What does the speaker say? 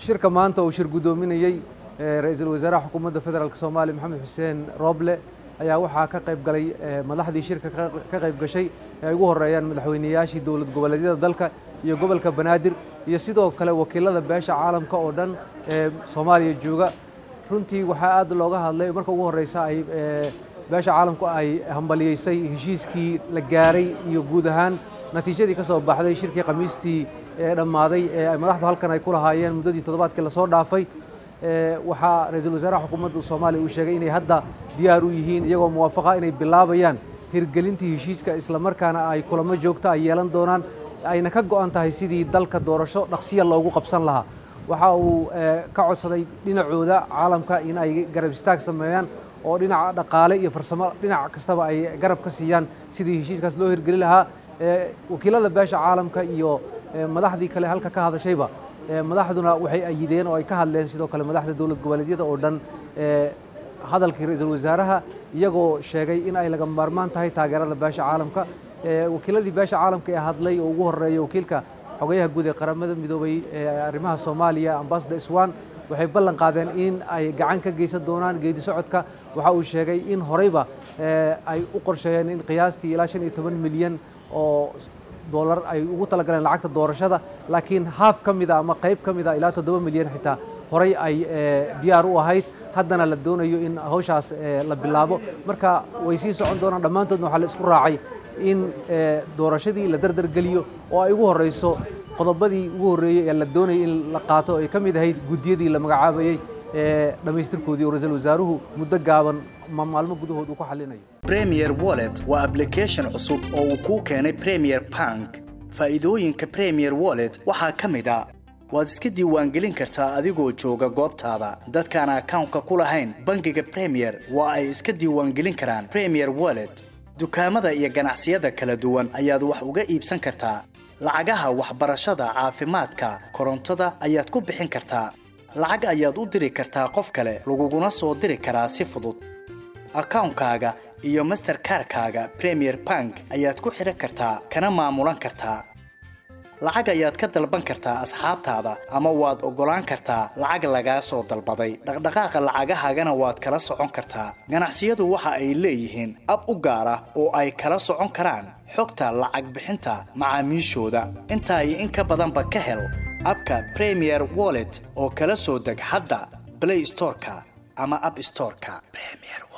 shirka maanta uu shir guddoominayey ra-iisul wasaaraha xukuumadda federaalk soomaaliya maxamed xuseen rooble ayaa waxaa ka qayb galay madaxdii shirka ka qayb gashay ee ay ugu horeeyaan madaxweyneyaashii dowlad goboleedyada dalka iyo gobolka banaadir iyo sidoo kale wakiilada beesha caalamka oo dhan ee soomaaliya jooga runtii waxaa aad looga hadlay marka ugu horeysa ay beesha caalamku ay hambaliyeysay heshiiskii la gaaray iyo guud ahaan natiijadii ka soo baxday shirkii khamiistii ee dhammaaday ee madaxdu halkan ay ku lahaayeen muddadii toddobaadkii lasoo dhaafay waxaa ra-iisul wasaaraha xukuumadda soomaaliya uu sheegay inay hadda diyaar u yihiin iyagoo muwaafaqa inay bilaabayaan hirgelintii heshiiska islamarkaana ay kulamo joogto ay yeelan doonaan ayna ka go'an tahay sidii dalka doorasho dhaqsiya loogu qabsan lahaa waxa uu ka codsaday dhinacooda caalamka in ay garab istaag sameeyaan oo dhinaca dhaqaale iyo farsamo dhinac kastaba ay garab ka siiyaan sidii heshiiskaas loo hirgeli lahaa wakiilada beesha caalamka iyo madaxdii kale halka ka hadashayba madaxduna waxay ayideen oo ay ka hadleen sidoo kale madaxda dowlad goboleedyada oo dhan hadalkii ra-iisul wasaaraha iyagoo sheegay in ay laga maarmaan tahay taageerada beesha caalamka wakiiladii beesha caalamka ee hadlay oo ugu horeeya wakiilka xogayaha guud ee qaramada midoobay ee arrimaha soomaaliya ambassador iswan waxay ballan qaadeen in ay gacan ka geysan doonaan geedi socodka waxa uu sheegay in horeyba ay u qorsheeyeen in qiyaastii ilaa shan iyo toban milyan oo dollar ay ugu talagaleen lacagta doorashada laakiin haaf ka mida ama qayb ka mida ilaa toddoba milyan xitaa horey ay diyaar u ahayd haddana la doonayo in hawshaas la bilaabo marka way sii socon doonaan dhammaantoodna waxaa la isku raacay in doorashadii la dardargeliyo oo ay ugu horeyso qodobadii ugu horreeyey ee la doonayay in la qaato ay ka mid ahayd guddiyadii la magacaabayey ee dhammaystirkoodii oo ra-iisul wasaaruhu muddo gaaban maalmo gudahood uu ku xallinayo premier wallet waa application cusub oo uu kuu keenay premier bank faa'iidooyinka premier wallet waxaa ka mid a waad iska diiwaangelin kartaa adigoo jooga goobtaada dadkaan akawnka ku lahayn bangiga premier waa ay iska diiwaangelin karaan premier wallet dukaamada iyo ganacsiyada kala duwan ayaad wax uga iibsan kartaa lacagaha waxbarashada caafimaadka korontada ayaad ku bixin kartaa lacag ayaad u diri kartaa qof kale laguguna soo diri karaa si fudud akawnkaaga iyo masterkarkaaga premier bank ayaad ku xidhan kartaa kana maamulan kartaa lacag ayaad ka dalban kartaa asxaabtaada ama waad oggolaan kartaa lacag lagaa soo dalbaday dhaqdhaqaaqa lacagahaagana waad kala socon kartaa ganacsiyadu waxa ay leeyihiin ab u gaar ah oo ay kala socon karaan xogta lacag bixinta macaamiishooda intaa iyo in ka badanba ka hel abka premier wallet oo kala soo deg hadda blay storeka ama ab storeka